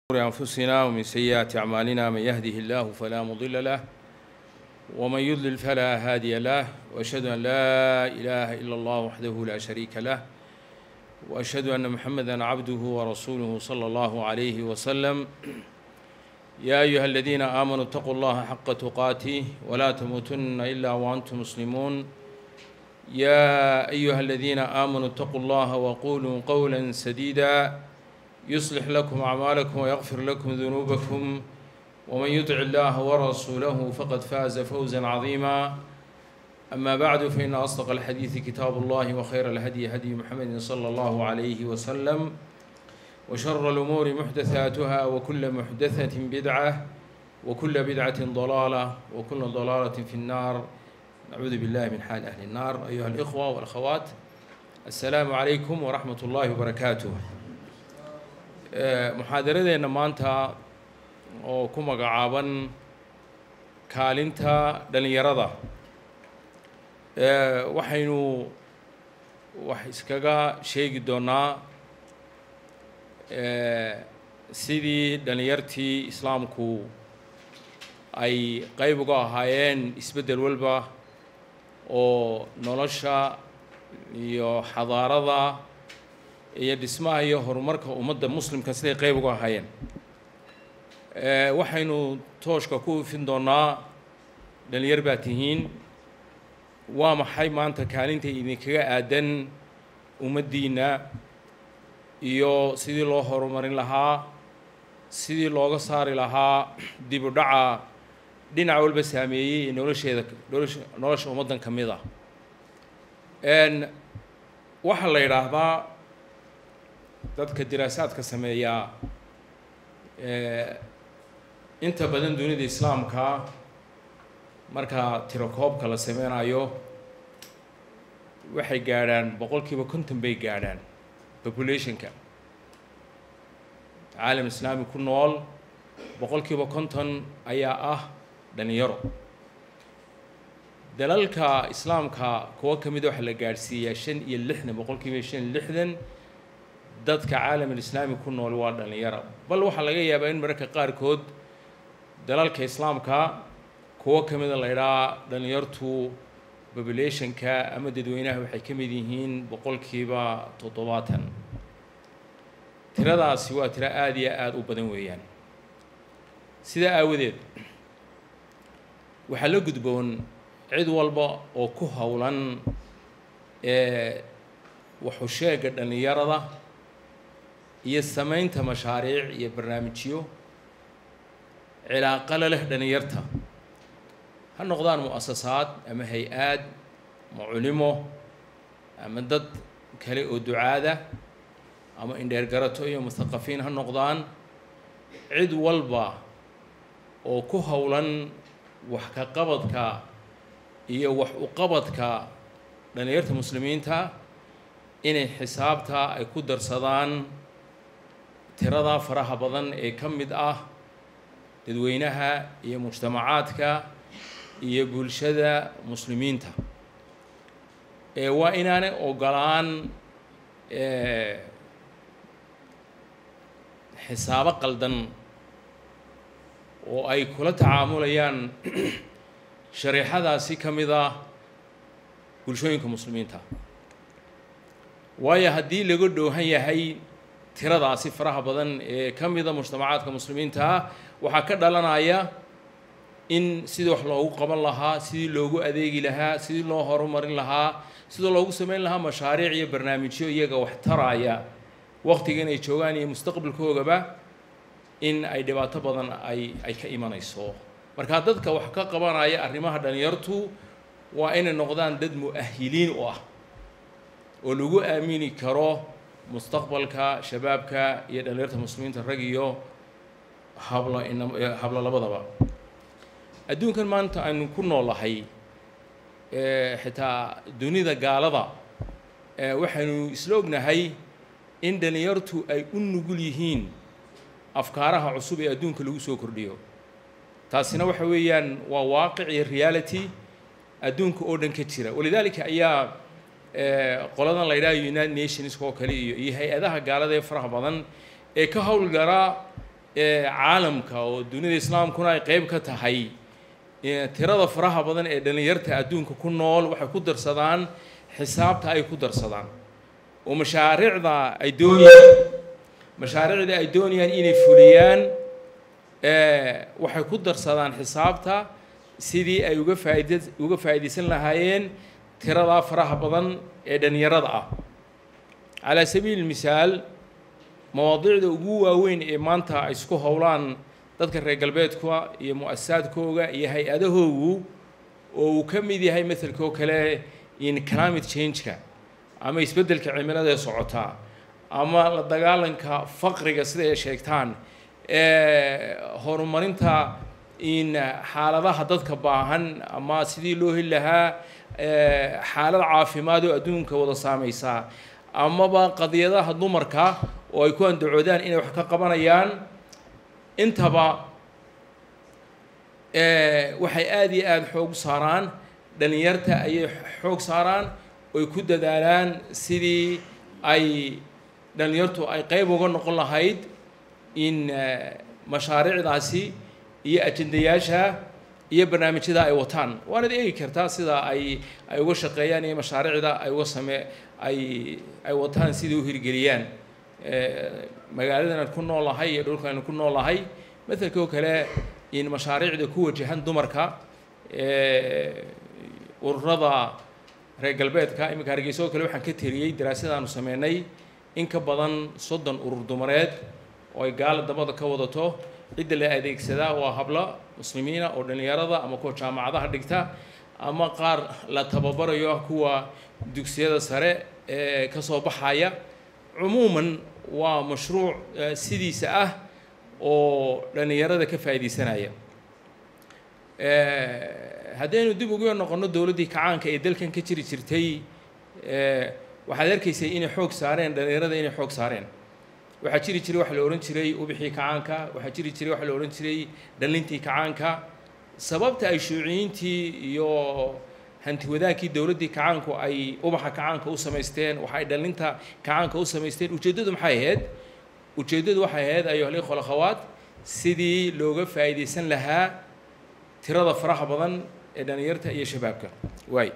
أنفسنا ومن سيئات أعمالنا من يهده الله فلا مضل له ومن يضلل فلا هادي له وأشهد أن لا إله إلا الله وحده لا شريك له وأشهد أن محمدا عبده ورسوله صلى الله عليه وسلم يا أيها الذين آمنوا اتقوا الله حق تقاته ولا تموتن إلا وأنتم مسلمون يا أيها الذين آمنوا اتقوا الله وقولوا قولا سديدا يصلح لكم أعمالكم ويغفر لكم ذنوبكم ومن يطع الله ورسوله فقد فاز فوزا عظيما أما بعد فإن أصدق الحديث كتاب الله وخير الهدي هدي محمد صلى الله عليه وسلم وشر الأمور محدثاتها وكل محدثة بدعة وكل بدعة ضلالة وكل ضلالة في النار نعوذ بالله من حال أهل النار أيها الإخوة والأخوات السلام عليكم ورحمة الله وبركاته muxaadaradeenna maanta oo ku magacaaban kaalinta dhallinyarada waxaynu wax iskaga sheegi doonaa sidii dhallinyartii islaamku ay qeyb uga ahaayeen isbeddel walba oo nolosha iyo xadaarada iyo dhismaha iyo horumarka ummadda muslimka siday qeyb uga ahaayeen waxaynu tooshka ku ifin doonaa dhalinyar baa tihiin waa maxay maanta kaalinta idinkaga aadan ummaddiinna iyo sidii loo horumarin lahaa sidii looga saari lahaa dib u dhaca dhinac walba saameeyey ee nolosheeda nolosha nolosha ummaddan ka mid ah waxaa la yidhaahdaa dadka diraasaadka sameeyaa inta badan dunida islaamka marka tirakoobka la sameynayo waxay gaadhaan boqol kiiba konton bay gaadhaan populationka caalam islaami ku nool boqol kiiba konton ayaa ah dhalinyaro dalalka islaamka kuwo ka mida waxaa la gaadhsiiyaa shan iyo lixdan boqol kiiba shan iyo lixdan dadka caalamulislaami ku nool waa dhalinyaro bal waxaa laga yaabaa in mararka qaarkood dalalka islaamka kuwo ka mida la ydhaa dhalinyartu populationka ama dadweynaha waxay ka mid yihiin boqolkiiba toddobaatan tiradaasi waa tiro aada iyo aada u badan weeyaan sidaa aawadeed waxaa la gudboon cid walba oo ku howlan ee waxusheega dhalinyarada iyo samaynta mashaariic iyo barnaamijyo cilaaqala leh dhalinyarta ha noqdaan mu-asasaad ama hay-aad ama culimo ama dad kale oo ducaada ama indheergarato iyo muthaqafiin ha noqdaan cid walba oo ku howlan wax ka qabadka iyo wax u qabadka dhalinyarta muslimiinta inay xisaabta ay ku darsadaan tirada faraha badan ee ka mid ah dadweynaha iyo mujtamacaadka iyo bulshada muslimiinta ee waa inaanay ogolaan xisaabo qaldan oo ay kula tacaamulayaan shareexadaasi ka mid ah bulshooyinka muslimiinta waayo haddii laga dhoohan yahay tiradaasi faraha badan ee ka mida mujtamacaadka muslimiinta waxaa ka dhalanaya in sidii wax loogu qaban lahaa sidii loogu adeegi lahaa sidii loo horumarin lahaa sidii loogu sameyn lahaa mashaariic iyo barnaamijyo iyaga wax taraya waqtigan ay joogaan iyo mustaqbalkoogaba in ay dhibaato badan ay ay ka imanayso marka dadka wax ka qabanaya arrimaha dhalinyartu waa inay noqdaan dad mu-ahiliin u ah oo lagu aamini karo mustaqbalka shabaabka iyo dhalinyarta muslimiinta rag iyo hablo ina hablo labadaba adduunkan maanta aynu ku noolahay xitaa dunida gaalada waxaynu isla ognahay in dhalinyartu ay u nugul yihiin afkaaraha cusub ee adduunka lagu soo kordhiyo taasina waxa weeyaan waa waaqic iyo reality adduunka oo dhan ka jira walidaalika ayaa qoladan la yidhaha united nations oo kale iyo iyo hay-adaha gaalada ee faraha badan ee ka howlgala caalamka oo dunida islaamkuna ay qeyb ka tahay tirada faraha badan ee dhallinyarta adduunka ku nool waxay ku darsadaan xisaabta ay ku darsadaan oo mashaariicda ay doonayaan mashaariicda ay doonayaan inay fuliyaan waxay ku darsadaan xisaabta sidii ay uga faaid uga faa'iidaysan lahaayeen tiradaa faraha badan ee dhallinyarada ah calaa sabiili misaal mawaadiicda ugu waaweyn ee maanta ay isku howlaan dadka reer galbeedka iyo mu-asasaadkooga iyo hay-adahoogu oo uu ka mid yahay maelka oo kale in climate change-ka ama isbeddelka cimilada ee socotaa ama la dagaalanka faqriga sida ay sheegtaan horumarinta in xaaladaha dadka baahan ama sidii loo heli lahaa xaalad caafimaad oo adduunka wada saameysaa amaba qadiyadaha dumarka oo ay ku andacoodaan inay wax ka qabanayaan intaba waxay aada iyo aada xoog saaraan dhalinyarta ayay xoog saaraan oy ku dadaalaan sidii ay dhalinyartu ay qeyb uga noqon lahayd in mashaariicdaasi iyo ajendayaasha iyo barnaamijyada ay wataan waanad eegi kartaa sida ay ay uga shaqeeyaan iyo mashaariicda ay uga same ay ay wataan sidai u hirgeliyaan magaaladan aan ku noolahay iyo dhulkaan ku noolahay maelka oo kale in mashaariicda ku wajahan dumarka ururada reer galbeedka iminka hargeysa oo kale waxaan ka tiriyey daraasadaanu sameynay in ka badan soddon urur dumareed oo ay gaala dabada ka wadato cidda la adeegsadaa waa hablo muslimiina oo dhallinyarada ama kuwa jaamacadaha dhigta ama qaar la tababarayo kuwa dugsiyada sare ee ka soo baxaya cumuuman waa mashruuc sidiisa ah oo dhallinyarada ka faa'iidaysanaya haddaynu dib ugu noqonno dowladdii kacaanka ee dalkan ka jiri jirtay waxaad arkaysay inay xoog saareen dhallinyarada inay xoog saareen waxaa jiri jiray waxa la odhan jiray ubixii kacaanka waxaa jiri jiray waxa la odhan jiray dhallintii kacaanka sababta ay shuuciyiintii iyo hanti wadaankii dowladdii kacaanku ay ubaxa kacaanka u samaysteen waxa ay dhallinta kacaanka u samaysteen ujeeddadu maxay ahayd ujeeddadu waxay ahayd ayuhal ikhwa akhawaat sidii looga faa'iidaysan lahaa tirada faraha badan ee dhallinyarta iyo shabaabka waay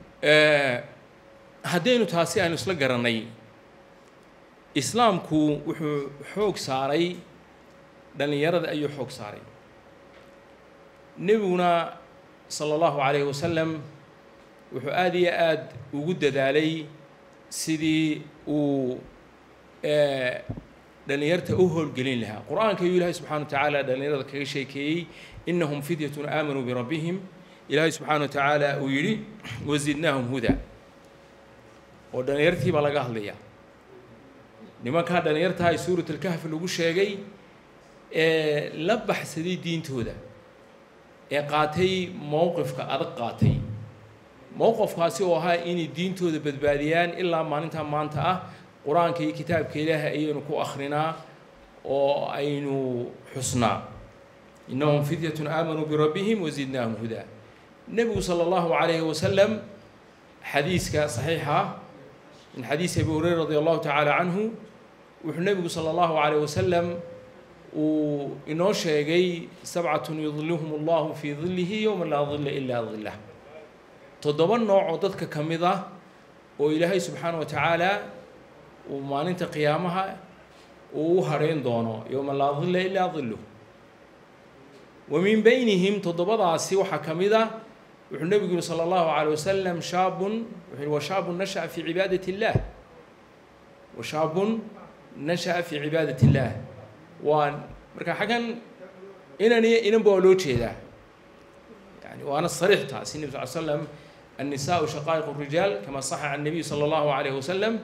haddaynu taasi aynu isla garannay islaamku wuxuu xoog saaray dhallinyarada ayuu xoog saaray nebiguna sala allahu calayhi wasalam wuxuu aada iyo aada ugu dadaalay sidii uu dhallinyarta u howlgelin lahaa qur-aanka ayuu ilaahay subxana wa tacaala dhallinyarada kaga sheekeeyey inahum fidyatun aamanuu birabbihim ilaahay subxaana wa tacaala uu yidhi wazidnaahum huda oo dhallinyartii baa laga hadlayaa nimankaa dhallinyartaa ay suuratlkahfi lagu sheegay ee la baxsaday diintooda ee qaatay mowqifka adag qaatay mowqifkaasi oo ahaa inay diintooda badbaadiyaan ilaa maalintaa maanta ah qur-aanka iyo kitaabka ilaahay ayaynu ku akrinaa oo aynu xusnaa innahum fidyatun aamanuu birabbihim wazidnaahum hudaa nebigu sala allahu calayhi wasalam xadiiska saxiixa min xadiisi abi hureyra radi allahu tacaala canhu wuxuu nebigu sala allahu calayh wasalam uu inoo sheegay sabcatun yudilluhum allahu fii dillihi yowma laa dilla ilaa dillah toddoba nooc oo dadka ka mid ah oo ilaahay subxaana wa tacaala uu maalinta qiyaamaha uu u hadhayn doono yowma laa dilla ilaa dilluh wa min beynihim toddobadaasi waxaa ka mid ah wuxuu nebigu yihi salى اllahu عalيه wasalam shaabun wuxuu wa shaabun nashaأa fii cibaadat اllah wa shaabun nashaأa fii cibaadat اllah waa marka xaggan inan iyo inanba waa loo jeedaa yani waana sariix taasi nebi sal slam الnisaءu shaqaa'iq الrijaal kama صaxa can الnabiy salى اllahu عalayه wasalam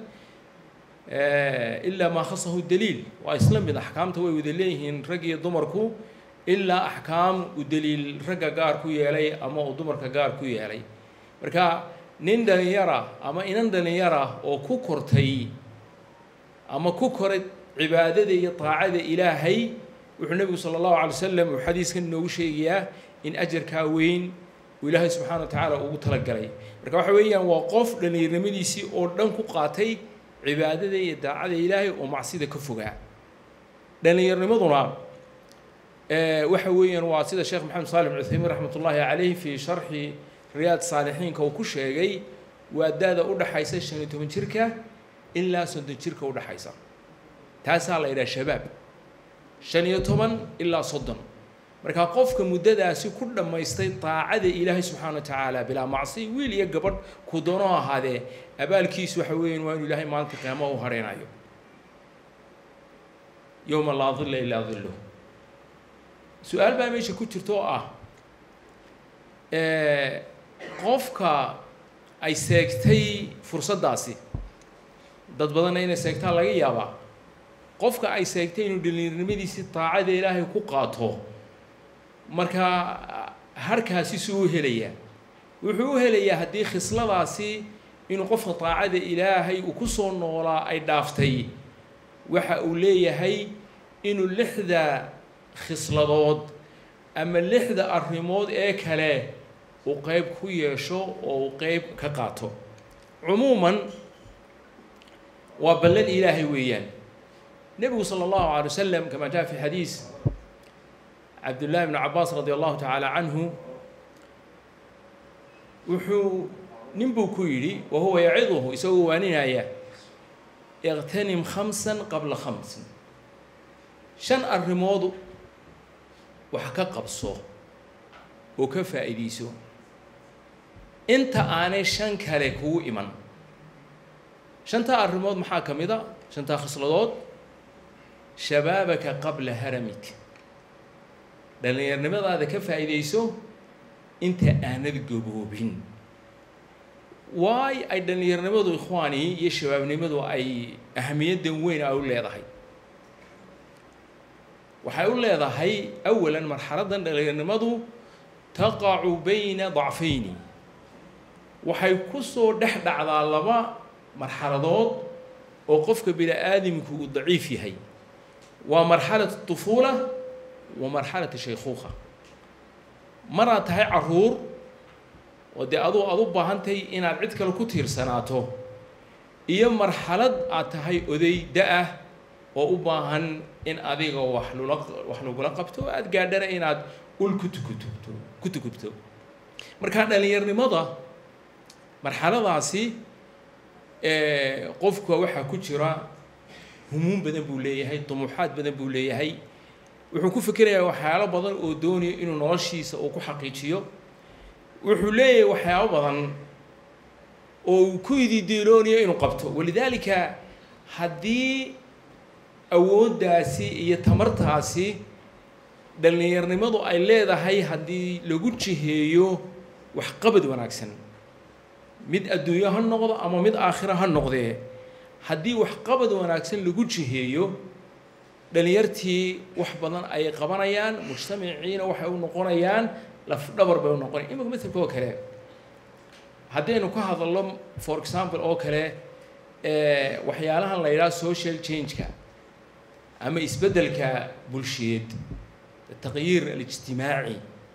ilaa maa khasahu daliil waa isla mid axkaamta way wada leeyihiin rag iyo dumarku ilaa axkaam uu daliil ragga gaar ku yeelay ama uu dumarka gaar ku yeelay marka nin dhalinyara ama inan dhalinyara oo ku kortay ama ku koray cibaadada iyo daacada ilaahay wuxuu nebigu sala allahu alay wasalam uu xadiiskan inoogu sheegayaa in ajarkaa weyn uu ilaahay subxana wa tacaala ugu talagalay marka waxa weeyaan waa qof dhallinyarnimadiisii oo dhan ku qaatay cibaadada iyo daacada ilaahay oo macsida ka fogaa dhallinyarnimaduna waxa weeyaan waa sida sheekh maxamed saalix cuthaymiin raxmat ullaahi calayh fii sharxi riyaad saalixiinka uu ku sheegay waa da-da u dhaxaysa shan iyo toban jirka ilaa soddon jirka u dhaxaysa taasaa la yidhaha shabaab shan iyo toban ilaa soddon markaa qofka muddadaasi ku dhammaystay daacada ilaahay subxaana wa tacaala bilaa macsi wiil iyo gabadh ku doonoo ahaadee abaalkiisu waxa weeyaan waa inu ilaahay maalinta qiyaamaha u hareynayo yowma laa dilla ilaa dilluh su-aal baa meesha ku jirta oo ah qofka ay seegtay fursaddaasi dad badanna inay seegtaan laga yaabaa qofka ay seegtay inuu dhalinyarnimadiisii daacada ilaahay ku qaato markaa harkaasi suu u helayaa wuxuu u helayaa haddii khisladaasi inuu qofka daacada ilaahay uu ku soo noolaa ay dhaaftay waxa uu leeyahay inuu lixda khisladood ama lixda arrimood ee kale uu qeyb ku yeesho oo uu qeyb ka qaato cumuuman waa ballan ilaahay weeyaan nebigu sala allahu alay wasalam kama jaa fi xadiis cabdullahi bn cabaas radi allahu tacaala canhu wuxuu nin buu ku yidhi wa huwa yaciduhu isagoo waaninaya iqtanim khamsan qabla khamsin shan arrimood wax ka qabso oo ka faa'iidayso inta aanay shan kale kugu iman shantaa arrimood maxaa ka mid a shantaa khisladood shabaabaka qabla haramik dhallinyarnimadaada ka faa'iidayso inta aanad gaboobin waay ay dhallinyarnimadu ikhwaani iyo shabaabnimadu ay ahamiyaddan weyn ay u leedahay waxay u leedahay awalan marxaladdan dhallinyarnimadu taqacu bayna dacfayni waxay ku soo dhex dhacdaa laba marxaladood oo qofka bini aadamku uu daciif yahay waa marxalat طufuula wa marxalat shaykhuuqa maraad tahay caruur oo dee aduu aad u baahantahay inaad cid kale ku tiirsanaato iyo marxalad aad tahay oday da-ah oo u baahan in adiga wax lula wax lagula qabto aada gaadhana inaad ul ku tukutubto ku tukubto markaa dhallinyarnimada marxaladaasi qofka waxaa ku jira humuum badan buu leeyahay dumuuxaad badan buu leeyahay wuxuu ku fikerayaa waxyaalo badan oo doonaya inuu noloshiisa uu ku xaqiijiyo wuxuu leeyahay waxyaabo badan oo uu ku ididiiloonayo inuu qabto walidaalika haddii awooddaasi iyo tamartaasi dhallinyarnimadu ay leedahay haddii lagu jiheeyo waxqabad wanaagsan mid adduunyo ha noqdo ama mid aakhiro ha noqdee haddii waxqabad wanaagsan lagu jiheeyo dhalinyartii wax badan ay qabanayaan mujtamaciina waxay u noqonayaan lafdhabar bay u noqonayan imika maselka oo kale haddaynu ka hadalno for example oo kale waxyaalahan la yidhaha social change-ka ama isbeddelka bulsheed ataqyiir alijtimaaci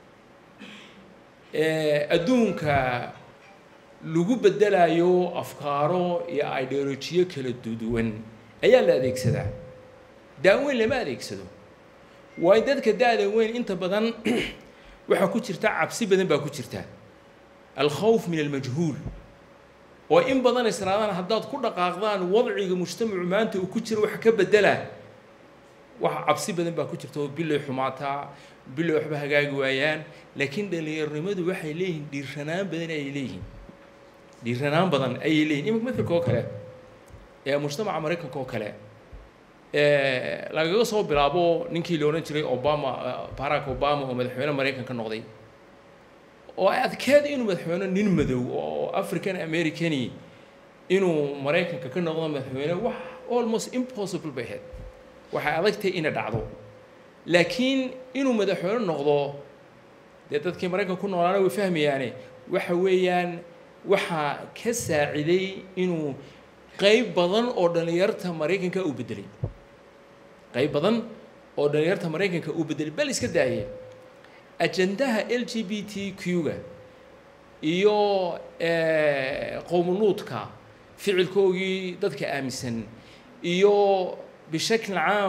adduunka lagu beddelayo afkaaro iyo ideolojiyo kala duduwan ayaa la adeegsadaa daaweyn lama adeegsado waayo dadka da-da weyn inta badan waxaa ku jirta cabsi badan baa ku jirta alkhawf min almajhuul oo in badan israadaan haddaad ku dhaqaaqdaan wadciga mujtamacu maanta uu ku jiro wax ka beddela wax cabsi badan baa ku jirta oo bilay xumaataa bilay waxba hagaagi waayaan laakiin dhallinyarnimadu waxay leeyihiin dhiiranaan badan ayay leeyihiin dhiiranaan badan ayay leeyihin imika maelka oo kale ee mujtamaca maraykanka oo kale lagaga soo bilaabo ninkii la odhan jiray obama barack obama oo madaxweyne maraykanka noqday oo ay adkeed inuu madaxweyne nin madow oo african americani inuu maraykanka ka noqdo madaxweyne wax almost impossible bay ahayd waxay adagtahay ina dhacdo laakiin inuu madaxweyne noqdo dee dadkii maraykanka ku noolaana way fahmayaane waxa weeyaan waxaa ka saaciday inuu qeyb badan oo dhallinyarta maraykanka uu bedelay qeyb badan oo dhallinyarta maraykanka uu bedelay bal iska daayeen ajandaha l g b t q-ga iyo qowmuluudka ficilkoogii dadka aaminsan iyo bishakl caam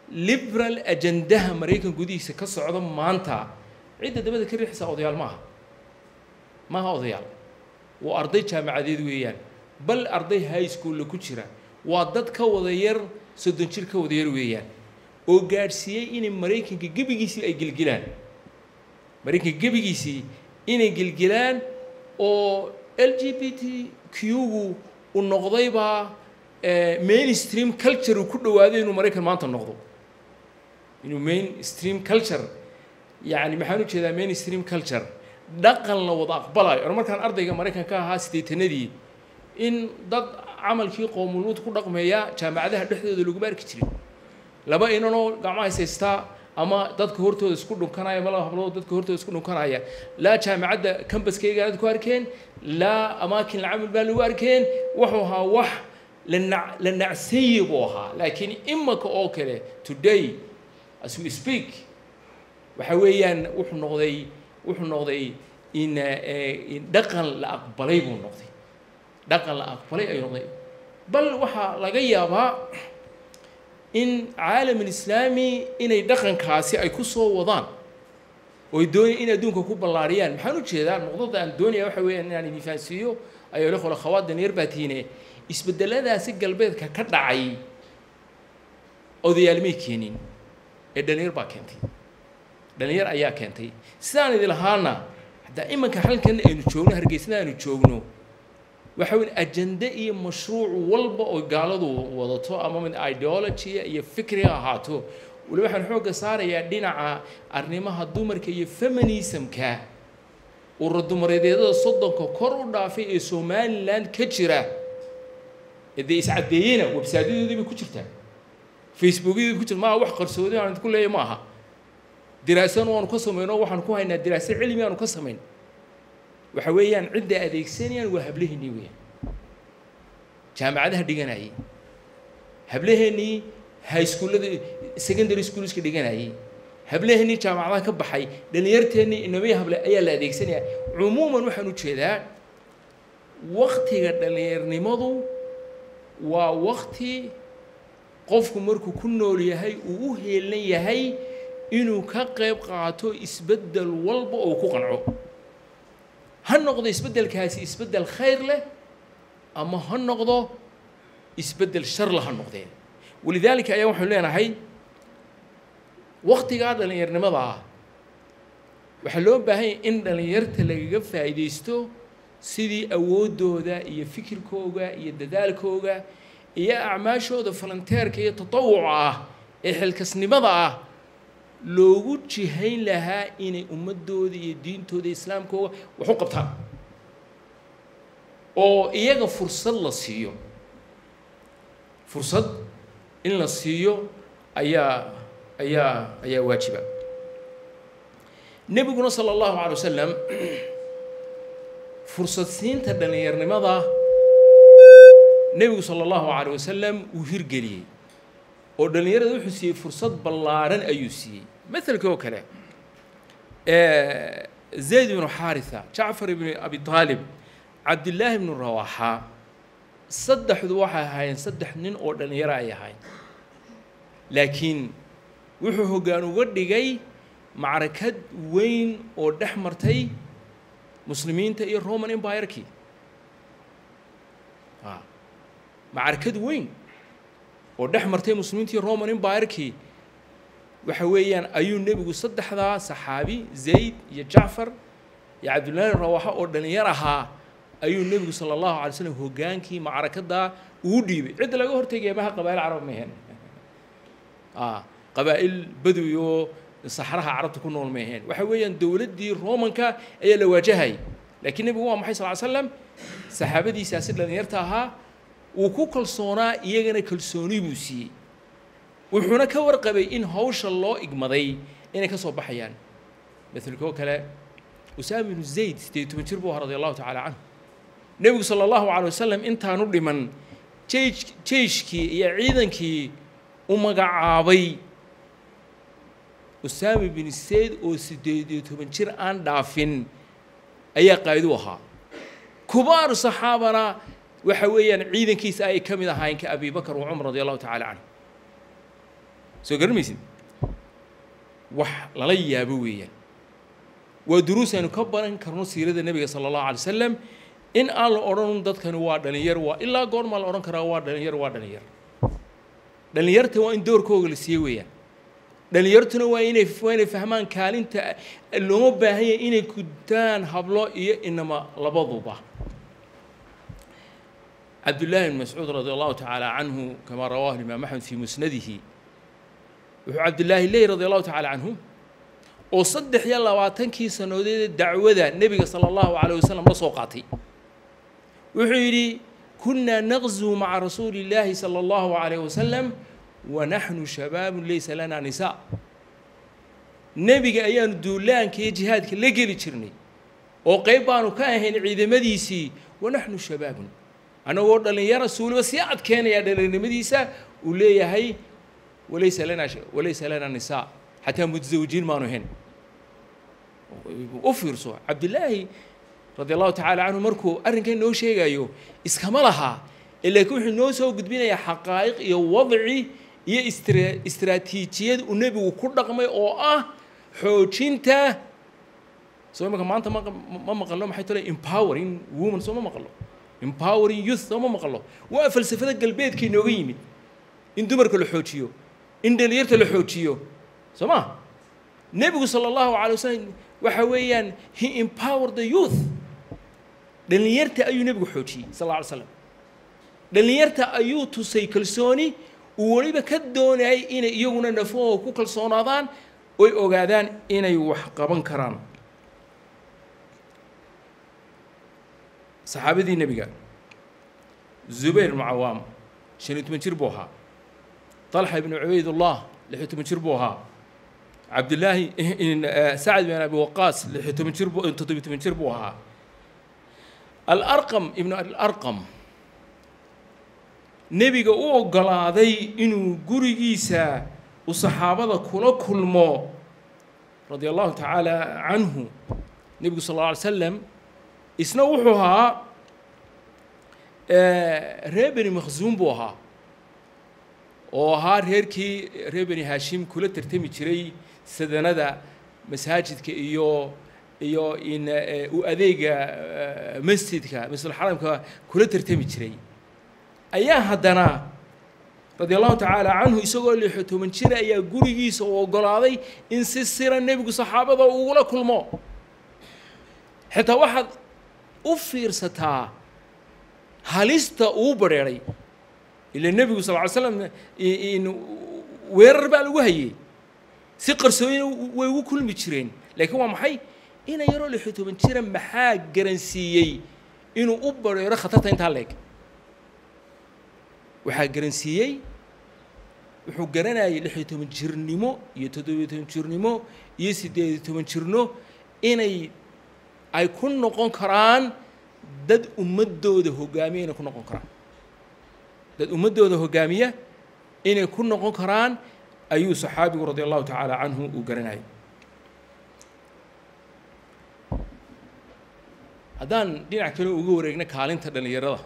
liberal ajandaha maraykan gudihiisa ka socda maanta cidda dabada ka riixaysa odayaal maaha maaha odayaal waa arday jaamacadeed weeyaan bal arday high schoolla ku jira waa dad ka wada yar soddon jir ka wada yar weeyaan oo gaadhsiiyey inay maraykanka gebigiisii ay gelgelaan maraykanka gebigiisii inay gelgelaan oo l g b t q-gu u noqdaybaa mainstream culture uu ku dhawaaday inuu maraykan maanta noqdo inuu mainstream culture yacni maxaan u jeedaa mainstream culture dhaqan la wada aqbalayo or markaan ardayga maraykan ka ahaa siddeetanadii in dad camalkii qoomuluud ku dhaqmeeya jaamacadaha dhexdooda laguma arki jirin laba inanoo gacmaha haystaa ama dadka hortooda isku dhunkanaya ma laba hablood dadka hortooda isku dhunkanaya laa jaamacadda cambaskayga aad ku arkeen laa amaakin lacamil baa lagu arkeen wuxuu ahaa wax la nac la nacsayi buu ahaa laakiin imaka oo kale today as we speak waxa weeyaan wuxuu noqday wuxuu noqday in in dhaqan la aqbalay buu noqday dhaqan la aqbalay ayuu noqday bal waxaa laga yaabaa in caalam alislaami inay dhaqankaasi ay ku soo wadaan ooy doonaya in adduunka ku ballaariyaan maxaan u jeedaa noqdada aan doonaya waxa weeyaan inaan idin fahansiiyo ayaa le qola khawaad danyar baa tiine isbeddeladaasi galbeedka ka dhacay odayaal may keenin ee dhalinyar baa keentay dhalinyar ayaa keentay sidaan idin lahaana haddaa imanka halkan aynu joogno hargeysada aynu joogno waxa weyn ajende iyo mashruuc walba oo gaaladu wadato ama mid ideology iyo fikriga ahaato wali waxaan xoogga saarayaa dhinaca arrimaha dumarka iyo feminismka ururadumareedyadada soddonka kor u dhaafay ee somaliland ka jira ee dee iscaddeeyena websaadyadoodii bay ku jirtaa facebookyadii bay ku jirta maaha wax qarsoodi aan idinku leeyahy ma aha diraasan waanu ka samayno waxaan ku haynaa diraaso cilmi aanu ka samayn waxa weeyaan cidda adeegsanayaan waa hablaheennii weeyaan jaamacadaha dhiganayay hablaheennii high schoollada secondary schoolska dhiganayay hablaheennii jaamacadaha ka baxay dhalinyarteennii inamaya hable ayaa la adeegsanaya cumuuman waxaan u jeedaa waktiga dhalinyarnimadu waa wakti qofku markuu ku nool yahay uu u heelan yahay inuu ka qayb qaato isbeddel walba oo ku qanco ha noqdo isbeddelkaasi isbeddel khayr leh ama ha noqdo isbeddel shar la ha noqdeen walidaalika ayaa waxaanu leenahay waktigaa dhallinyarnimada ah waxaa loo baahan yahay in dhallinyarta lagaga faa'iidaysto sidii awooddooda iyo fikirkooga iyo dadaalkooga iyo acmaashooda falanteerka iyo tatawuca ah ee xilkasnimada ah loogu jihayn lahaa inay ummadooda iyo diintooda islaamkooga wax u qabtaan oo iyaga fursad la siiyo fursad in la siiyo ayaa ayaa ayaa waajiba nebiguna sala allahu calay wasalam fursad siinta dhallinyarnimada nebigu sala allahu calay wasalam uu hirgeliyey oo dhallinyarada wuxuu siiyey fursad ballaaran ayuu siiyey مثلك oo kale zayd ibnu xaarisa jacfar ibnu abi aalib cabdillaahi ibnu rawaaxa saddexdu waxay ahaayeen saddex nin oo dhallinyaro ay ahayn laakiin wuxuu hoggaan uga dhigay macrakad weyn oo dhex martay muslimiinta iyo roman empirkii macrakad weyn oo dhex martay muslimiinta iyo roman empirkii waxa weeyaan ayuu nebigu saddexdaa saxaabi zayd iyo jacfar iyo cabdullaahi rawaxa oo dhallinyar ahaa ayuu nebigu sala allahu alay slam hoggaankii macrakadaa ugu dhiibay cidda laga hortegaya maha qabaa'il carab maheen qabaa'il badowi oo saxraha carabta ku nool maheen waxa weeyaan dowladdii romanka ayaa la waajahayay laakiin nebigu waa maxay sal ly slam saxaabadiisaasi dhallinyarta ahaa wuu ku kalsoonaa iyagana kalsooni buu siiyey wuxuuna ka warqabay in hawsha loo igmaday inay ka soo baxayaan maelkoo kale usaama ibnu zayd siddeed toban jir buu ahaa radi allahu tacala canhu nebigu sala allahu calay wasalam intaanu dhiman jeyj jeyshkii iyo ciidankii u magacaabay usaama bin zayd oo siddeed iyo toban jir aan dhaafin ayaa qaaidu ahaa kubaar saxaabana waxa weeyaan ciidankiisa ay ka mid ahaayeen ka abi bakr wa cumar radi allahu tacala canhu soo garamaysid wax lala yaabo weeyaan waa duruus aynu ka baran karno siirada nebiga sala allahu alay wasalam in aan la odhan dadkani waa dhalinyar waa ilaa goormaa la odhan karaa waa dhalinyar waa dhalinyar dhalinyarta waa in doorkooga la siiye weeyaan dhalinyartuna waa inay waa inay fahmaan kaalinta looma baahan yahay inay gudtaan hablo iyo inama labaduba cabdullaahi bn mascuud radi allahu tacaala canhu kamaa rawaahu imaam axmed fii musnadihi wuxuu cabdillaahi leey radi allahu tacaala canhu oo saddex iyo labaatankii sannadoodee dacwada nebiga sala allahu calayh wasalam la soo qaatay wuxuu yidhi kunaa naqzuu maca rasuuli illaahi sala allahu calayh wasalam wa naxnu shabaabun laysa lanaa nisaa nebiga ayaanu duulaanka iyo jihaadka la geli jirnay oo qayb baanu ka ahayn ciidamadiisii wa naxnu shabaabun annagoo dhallinyara suuliba sii adkeenayaa dhallinnimadiisa uu leeyahay walaysa lanaa walaysa lanaa nisaa xataa mutasawijiin maanu ahayn u fiirso cabdillaahi radi allahu tacaala canhu markuu arrinkan noo sheegayo iskama lahaa laakiin wuxuu noo soo gudbinayaa xaqaa'iq iyo wadci iyo istra istraatiijiyad uu nebigu ku dhaqmay oo ah xoojinta soo imaka maanta ma ma maqalno maxay tole empowering woman soo ma maqalno empowering youth soo ma maqalno waa falsafada galbeedka inooga yimid in dumarka la xoojiyo in dhalinyarta la xoojiyo soo ma nebigu sala allahu calay wasalam waxa weeyaan he empowered the youth dhalinyarta ayuu nebigu xoojiyey sal alla alay slam dhalinyarta ayuu tusay kalsooni uu weliba ka doonayay inay iyaguna nafahooda ku kalsoonaadaan oy ogaadaan inay wax qaban karaan saxaabadii nebiga zubayr ibnu cawaam shan iyo toban jir buu ahaa طalxa ibnu cubaydullah lix iyo toban jir buu ahaa cabdillaahi sacd bin abi waqaas lix iyo toban jir bu toddobiyo toban jir buu ahaa alarqam ibnu alarqam nebiga u oggolaaday inuu gurigiisa uu saxaabada kula kulmo radia allahu tacaala canhu nebigu sal alla alay slam isna wuxuu ahaa reer beni makhsuum buu ahaa oo ahaa reerkii reer beni haashim kula tartami jiray sadanada masaajidka iyo iyo in u adeega masjidka masjidulxaramka kula tartami jiray ayaa haddana radia allahu tacaala canhu isagoo lixyo toban jira ayaa gurigiisa u oggolaaday in si sira nebigu saxaabada ugula kulmo xitaa waxaad u fiirsataa halista uu badrheeray ila nebigu sal ly slam weerar baa lagu hayey si qarsooyina way ugu kulmi jireen laakiin waa maxay ina yaroo lixyo toban jira maxaa garansiiyey inuu u badrheero khatarta intaa leeg waxaa garansiiyey wuxuu garanayay lix iyo toban jirnimo iyo toddobiyo toban jirnimo iyo siddeed iyo toban jirno inay ay ku noqon karaan dad ummaddooda hoggaamiya inay ku noqon karaan dad ummaddooda hoggaamiya inay ku noqon karaan ayuu saxaabigu radi allahu tacaala canhu uu garanayay haddaan dhinac kale uga wareegna kaalinta dhallinyarada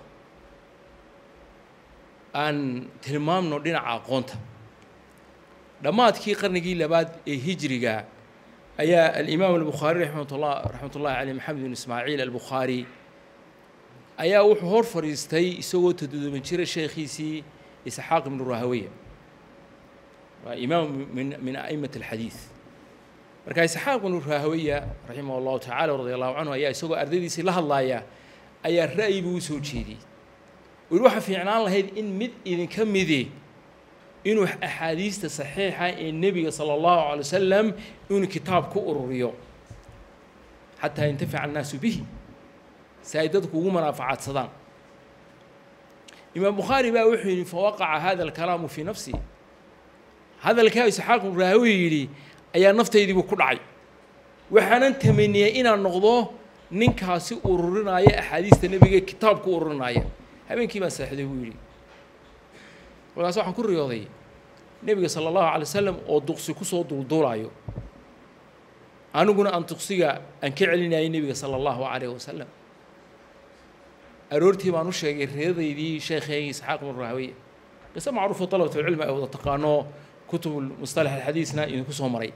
aan tilmaamno dhinaca aqoonta dhammaadkii qarnigii labaad ee hijriga ayaa alimaam albukhaari raxmatullah raxmat ullahi caleyh maxamed bin ismaaciil albukhaari ayaa wuxuu hor fadhiistay isagoo toddoban jira sheekhiisii isxaaq ibnu rahaweya waa imaam min min a'imat alxadiid marka isxaaq ibnu rahaweya raximah allahu tacala radi allahu canhu ayaa isagoo ardaydiisii la hadlaaya ayaa ra'yi buu u soo jeediyey weli waxaa fiicnaan lahayd in mid idinka midi inuu axaadiista saxiixa ee nebiga sala allahu calay wasalam inuu kitaab ku ururiyo xataa yantafica annaasu bihi si ay dadku ugu manaafacaadsadaan imaam bukhaari baa wuxuu yidhi fawaqaca hada alkalaamu fii nafsi hadalkaa isxaaq ibnu raahawi yidhi ayaa naftaydiibu ku dhacay waxaanan tamaniyey inaan noqdo ninkaasi ururinaya axaadiista nebiga kitaab ku ururinaya habeenkii baan seexday buu yidhi markaas waxaan ku riyooday nebiga sala allahu alay wasalam oo duqsi kusoo duulduulaayo aniguna aan duqsiga aan ka celinayay nebiga sala allahu calayh wasalam aroortii baan u sheegay reeradaydii sheekheygii isxaaq ibnu rahawiya qiso macruufo dalabatulcilmi ay wada taqaano kutub mustalax alxadiisna idinku soo maray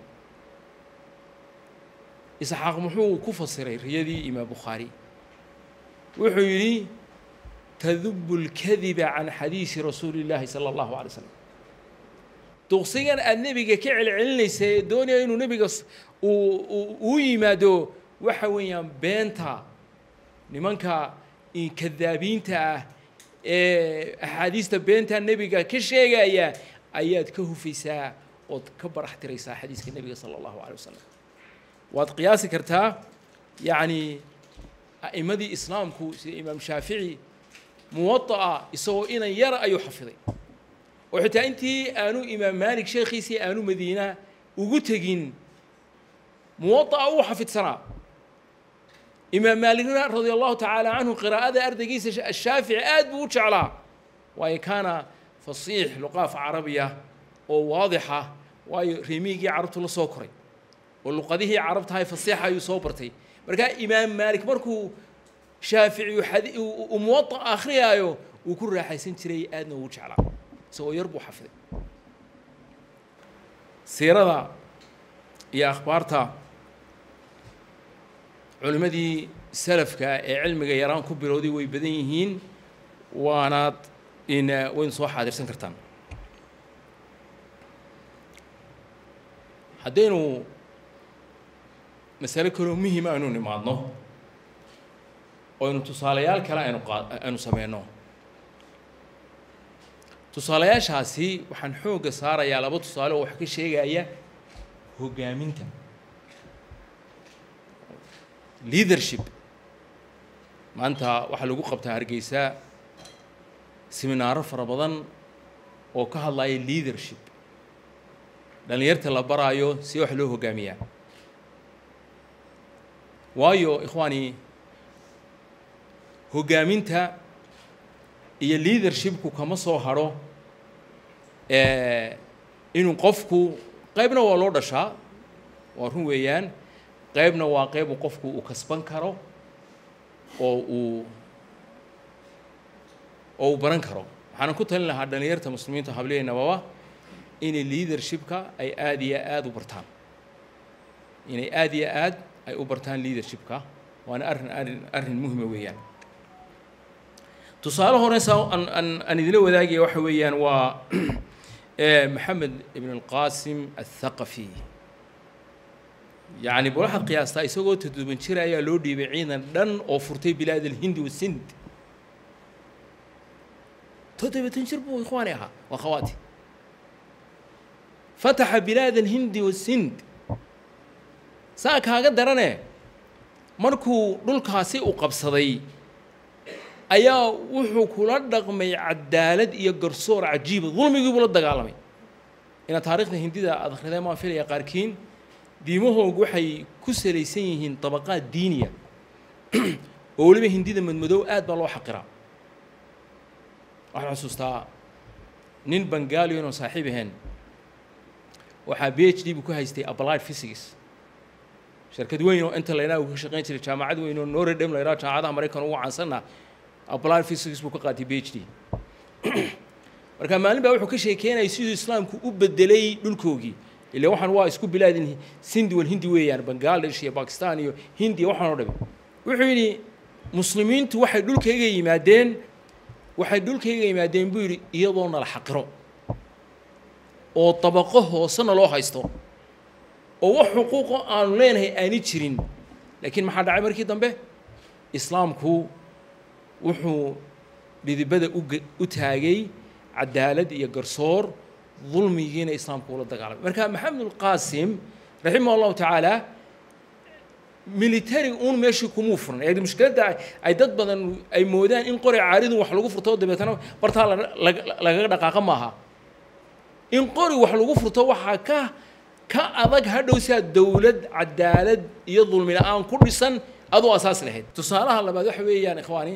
isxaaq muxuu ku fasiray riyadii imaam bukhaari wuxuu yidhi tadubu اlkadiba can xadiisi rasuuli اllaahi salى اllahu alay slam duqsigan aada nebiga ka celcelinaysa ee doonaya inuu nebiga uu yimaado waxa weeyaan beenta nimanka kadaabiinta ah ee axaadiista beenta nebiga ka sheegaya ayaad ka hufaysaa ood ka barax tiraysaa xadiiska nebiga sala allahu alay wasalam waad qiyaasi kartaa yacni a'immadii islaamku sida imaam shaafici muwada'a isagoo inan yara ayuu xafiday oo xitaa intii aanu imaam maalik sheekhiisii aanu madiina ugu tegin muwada'a uu xafidsanaa imaam maalikna radia allahu tacaala canhu qiraa'ada ardaygiisa ashaafici aad buu u jeclaa waayo kaana fasiix luqaaf carabiya oo waadixa waayo reemiigii carabtu la soo koray oo luqadihii carabtahay fasiixa ayuu soo bartay markaa imaam maalik markuu shaafici uu muwada akhriyaayo wuu ku raaxaysan jiray aadna ugu jeclaa isagoo yar buu xafiday siirada iyo akhbaarta culimmadii salafka ee cilmiga yaraan ku bilowday way badan yihiin waanaad in waynu soo xaadirsan kartaan haddaynu masale kaloo muhima aynu nimaadno oo aynu tusaalayaal kale aynu qa aynu sameyno tusaalayaashaasi waxaan xoogga saarayaa laba tusaale oo wax ka sheegaya hoggaaminta leadership maanta waxaa lagu qabtaa hargeysa seminaaro fara badan oo ka hadlaya leadership dhallinyarta la baraayo si wax loo hoggaamiyaa waayo ikhwaani hoggaaminta iyo leadershipku kama soo hadho inuu qofku qaybna waa loo dhashaa waa run weeyaan qaybna waa qayb uu qofku uu kasban karo oo uu oo uu baran karo waxaana ku talin lahaa dhallinyarta muslimiinta hableynababa inay leadershipka ay aada iyo aada u bartaan inay aada iyo aad ay u bartaan leadershipka waana arrin arrin arrin muhima weeyaan tusaale horeysa aan aan aan idila wadaagaya waxa weeyaan waa maxamed ibn alqasim athaqafi yacni bal waxaad qiyaastaa isagoo toddoban jir ayaa loo dhiibay ciidan dhan oo furtay bilaad alhindi wasind toddobatan jir buu ikhwaani ahaa waa khawaati fataxa bilaad alhindi wasind saa kaaga darane markuu dhulkaasi u qabsaday ayaa wuxuu kula dhaqmay cadaalad iyo garsoor cajiiba dulmigii buu la dagaalamay inaad taarikhda hindida aad akhrideen maan filaya qaarkiin diimahoogu waxay ku salaysan yihiin dabaqaad diiniya oo weliba hindida madmadow aad baa loo xaqiraa waxaan xusuustaa nin bangaalion oo saaxiib ahayn waxaa b h d buu ku haystay applied physics shirkad weyn oo inta laydhaha uu ka shaqayn jiray jaamacad weyn oo notre dame laydhaha jaamacadaha maraykan ugu caansanna applied physics buu ka qaatay b h d marka maalin baa wuxuu ka sheekeynayay siduu islaamku u bedelay dhulkoogii ila waxaan waa isku bilaadin sindi wal hindi weeyaan bangladesh iyo bakistan iyo hindiya waxaan oo dhami wuxuu yidhi muslimiintu waxay dhulkayga yimaadeen waxay dhulkayga yimaadeen buu yidhi iyadoo nala xaqiro oo dabaqo hoosena loo haysto oo wax xuquuqo aanu leenahay aani jirin laakiin maxaa dhacay markii dambe islaamku wuxuu dhidibada uga u taagay cadaalad iyo garsoor dulmigiina islaamku ula dagaalamay marka maxamed ulqaasim raximah allahu tacaala military uun meeshii kumuu furan ee mushkiladda ay dad badan ay moodaan in qori caaridun wax lagu furto dabeetana bartaa lagaga dhaqaaqa maaha in qori wax lagu furto waxaa ka ka adag hadhow siaa dowlad cadaalad iyo dulmi la-aan ku dhisan aduu asaas lahayd tusaalaha labaad waxa weeyaan ikhwaani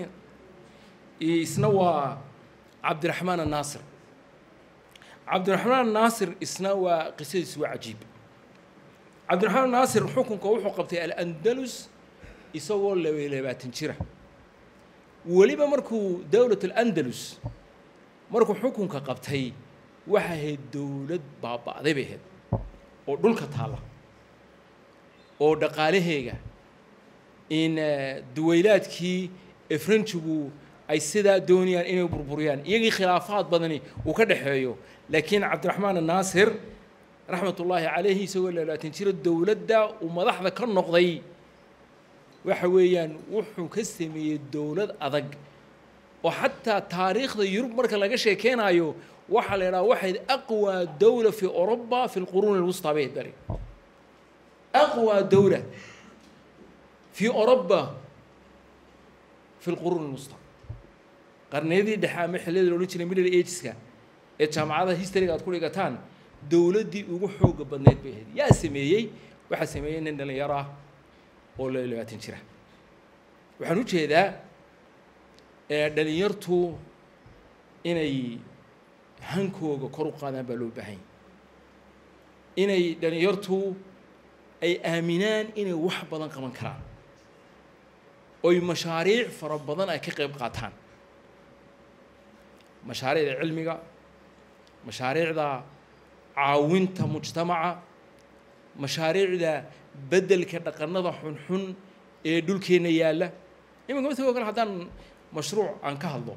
isna waa cabdiraxmaan annaasir cabdiraxmaan annaasir isna waa qisadiis waa cajiib cabdiraxmaan naasir xukunka wuxuu qabtay alandalus isagoo laba labaatan jira weliba markuu dowlat alandalus markuu xukunka qabtay waxay ahayd dowlad baaba'day bay ahayd oo dhulka taalla oo dhaqaalaheega in duwaylaadkii efrenjigu ay sidaa doonayaan inay burburiyaan iyagii khilaafaad badani uu ka dhexeeyo laakiin cabdiraxmaan annaasir raxmat ullaahi calayhi isagoo laalaatan jiro dowladda uu madaxda ka noqday waxa weeyaan wuxuu ka sameeyey dowlad adag oo xataa taariikhda yurub marka laga sheekeynayo waxaa la idhaha waxayd aqwى dowla fi oruba fi lquruuni اlwusطى bay bari aqwى dowla fi oruba fi lquruuni اlwusطى qarniyadii dhexe ama xilliyada loodhan jiray middle ageska ee jaamacadaha historyga aad ku dhigataan dowladdii ugu xooga badneyd bay ahayd yaa sameeyey waxaa sameeyey nin dhalinyaro ah oo la labaatan jira waxaan u jeedaa dhalinyartu inay hankooga kor u qaadaan baa loo baahanya inay dhalinyartu ay aaminaan inay wax badan qaban karaan oy mashaariic fara badan ay ka qayb qaataan mashaariicda cilmiga mashaariicda caawinta mujtamaca mashaariicda beddelka dhaqanada xunxun ee dhulkeenna yaalla iminka matagoo kale haddaan mashruuc aan ka hadlo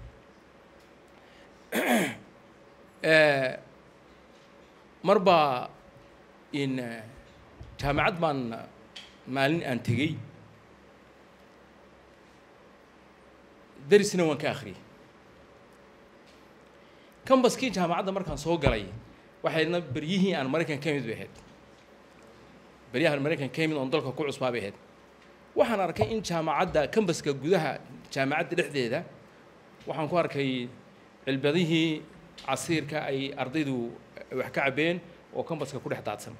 mar baa in jaamacad baan maalin aan tegey darisna waan ka akhriyey cambaskii jaamacadda markaan soo galay waxaydna beryihii aan maraykan ka mid bay ahayd beryahan maraykan ka mid oon dalka ku cusbaa bay ahayd waxaan arkay in jaamacadda cambaska gudaha jaamacadda dhexdeeda waxaan ku arkay cilbadihii casiirka ay ardaydu wax ka cabbeen oo cambaska ku dhex daadsan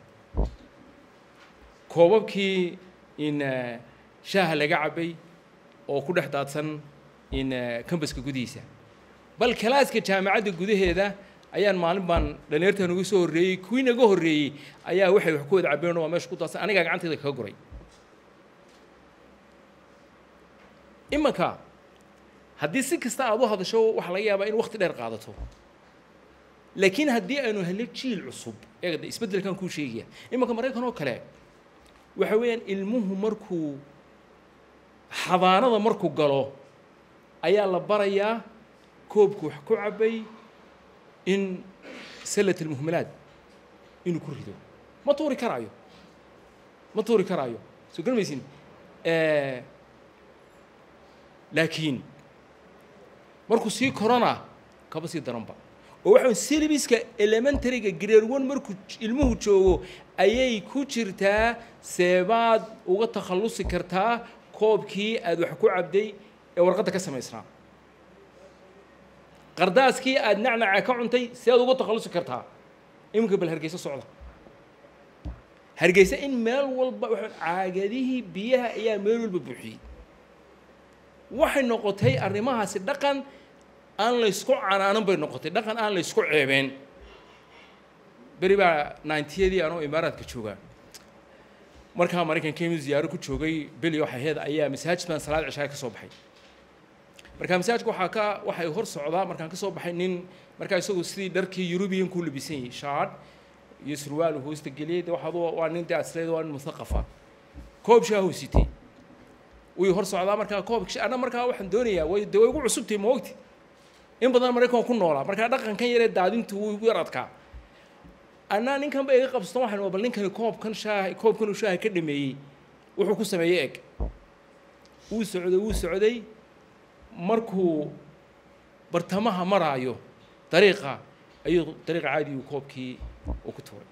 koobabkii in shaaha laga cabbay oo ku dhex daadsan in cambaska gudihiisa bal kalaaska jaamacadda gudaheeda ayaan maalin baan dhalinyarta nagu soo horreeyey kuwii naga horreeyey ayaa waxay wax ku wada cabbeen waa meesha ku daadsan anigaa gacantayda kaga guray imanka haddii si kasta aad u hadasho waxaa laga yaabaa in wakti dheer qaadato laakiin haddii aynu helno jiil cusub eegada isbeddelkan kuu sheegaya imanka maraykan oo kale waxa weeyaan ilmuhu markuu xadaanada markuu galo ayaa la barayaa koobku wax ku cabbay in sallat almuhmalaad inuu ku rido ma tuuri karaayo ma tuuri karaayo soo garmaysin laakiin markuu sii korona kaba sii daranba oo waxa syllabiska elementaryga grade one markuu ilmuhu joogo ayay ku jirtaa seebaad uga takhallusi kartaa koobkii aad wax ku cabday ee warqadda ka samaysnaa qardaaskii aad nacnaca ka cuntay si aad uga takhallusi kartaa iminka bal hargeysa socda hargeysa in meel walba waa caagadihii biyaha ayaa meel walba buuxiyey waxay noqotay arrimahaasi dhaqan aan laysku canaanan bay noqotay dhaqan aan laysku ceebeen beri baa ninetiyadii anoo imaaraadka joogaa markaa maraykan kemid ziyaaro ku joogay beli waxay ahayd ayaa masaajid baan salaad cishaay ka soo baxay markaa masaajidka waxaa ka waxay hor socdaa markaan ka soo baxay nin markaa isagu sidii dharkii yurubiyankuu labisan yahay shaadh iyo surwaal hoosta geliyey de waxaad waa nin de asleed waa nin muthaqafa koob shaahuu sitay way hor socdaa markaa koob anna markaa waxaan doonayaa way de way ugu cusubtay ma ogti in badan maraykan ku noolaa markaa dhaqankan yaree daadintu wuu igu yar adkaa annaa ninkan ba iga qabsato waxaan bal ninkani koobkan shaah koobkan uu shaaha ka dhameeyey wuxuu ku sameeyey eg wuu socday wuu socday markuu bartamaha maraayo dariiqa ayuu dariiqa caadi uu koobkii uu ku tuuray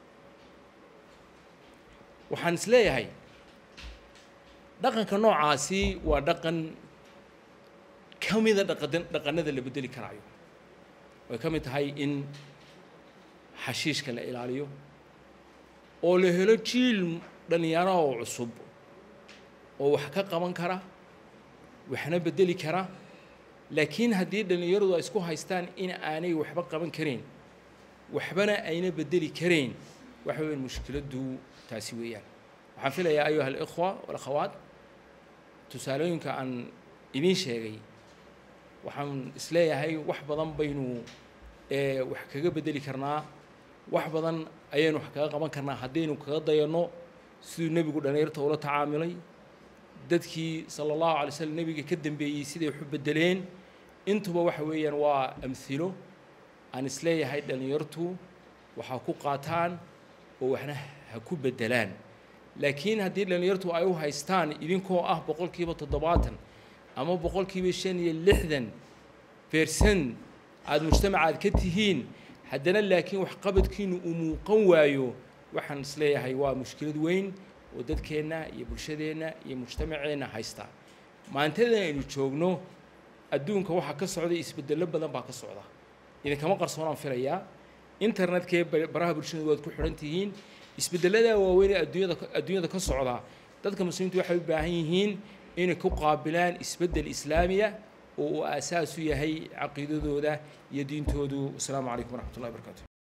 waxaan is leeyahay dhaqanka noocaasi waa dhaqan ka mida dhaqadan dhaqanada la bedeli karaayo way ka mid tahay in xashiishka la ilaaliyo oo la helo jiil dhallinyaro oo cusub oo wax ka qaban kara waxna bedeli kara laakiin haddii dhallinyaradu ay isku haystaan in aanay waxba qaban karayn waxbana ayna bedeli karayn waxa weyan mushkiladdu taasi weeyaan waxaan filayaa ayuha alikhwa walakhawaat tusaalooyinka aan idiin sheegay waxaan isleeyahay wax badan baynu ee wax kaga bedeli karnaa wax badan ayaynu wax kaga qaban karnaa haddaynu kaga dayanno siduu nebigu dhallinyarta ula tacaamulay dadkii sala allahu alay slam nebiga ka dambeeyey siday wax u bedeleen intuba waxa weeyaan waa amhilo aan isleeyahay dhallinyartu waxaa ku qaataan oo waxna ha ku bedelaan laakiin haddii dhallinyartu ay u haystaan idinkoo ah boqolkiiba toddobaatan ama boqolkiiba shan iyo lixdan beersan aada mujtamacaad ka tihiin haddana laakiin waxqabadkiinu uu muuqan waayo waxaan isleeyahay waa mushkilad weyn oo dadkeenna iyo bulshadeenna iyo mujtamaceenna haysta maantadan aynu joogno adduunka waxaa ka socday isbedello badan baa ka socda idinkama qarsoonaan filayaa internetkee baraha bulshada waad ku xidhan tihiin isbedelladaa waaweyn ee adduunyada adduunyada ka socda dadka muslimiintu waxay u baahan yihiin inay ku qaabilaan isbeddel islaamiya oo uu aasaas u yahay caqiidadooda iyo diintoodu wasalaamu calaykum waraxmat ullahi barakaatu